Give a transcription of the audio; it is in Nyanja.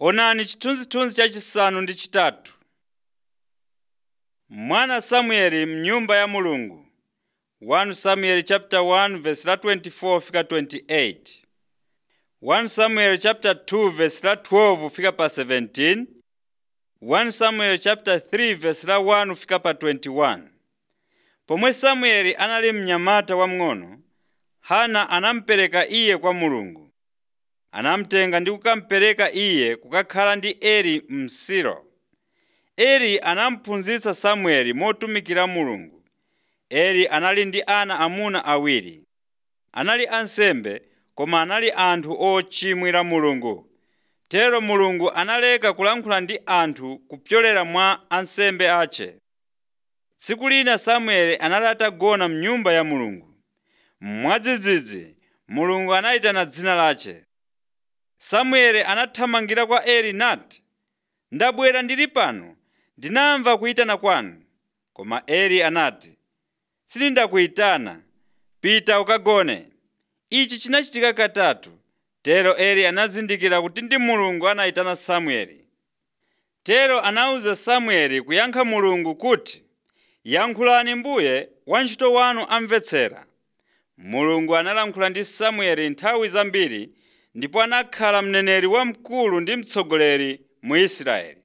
Onani chithunzithunzi chachisanu ndi chitatu. Mwana Samueli m'nyumba ya Mulungu 1 Samuel chapter 1 verse la 24 fika 28. 1 Samuel chapter 2 verse la 12 fika pa 17. 1 Samuel chapter 3 verse la 1 fika pa 21. Pomwe Samueli anali mnyamata wamng'ono, Hana anamupereka iye kwa Mulungu. Anamutenga ndi kukamupereka iye kukakhala ndi Eli m'Silo. Eli anamuphunzitsa Samueli motumikira Mulungu. Eli anali ndi ana amuna awiri. Anali ansembe koma anali anthu ochimwira Mulungu. Tero Mulungu analeka kulankhula ndi anthu kupyolera mwa ansembe ache. Tsiku lina Samueli anali atagona m'nyumba ya Mulungu. Mwadzidzidzi Mulungu anayitana dzina lache. Samueli anathamangira kwa Eli nati, “Ndabwera ndili pano, ndinamva kuyitana kwanu.” Koma Eli anati, “Sindakuyitana, pita ukagone.” Ichi chinachitika katatu. Tero Eli anazindikira kuti ndi Mulungu anayitana Samueli. Tero anawuza Samueli kuyankha Mulungu kuti, “Yankhulani Mbuye, wantchito wanu amvetsera.” Mulungu analankhula ndi Samueli nthawi zambiri ndipo anakhala mneneri wamkulu ndi mtsogoleri mu Israeli.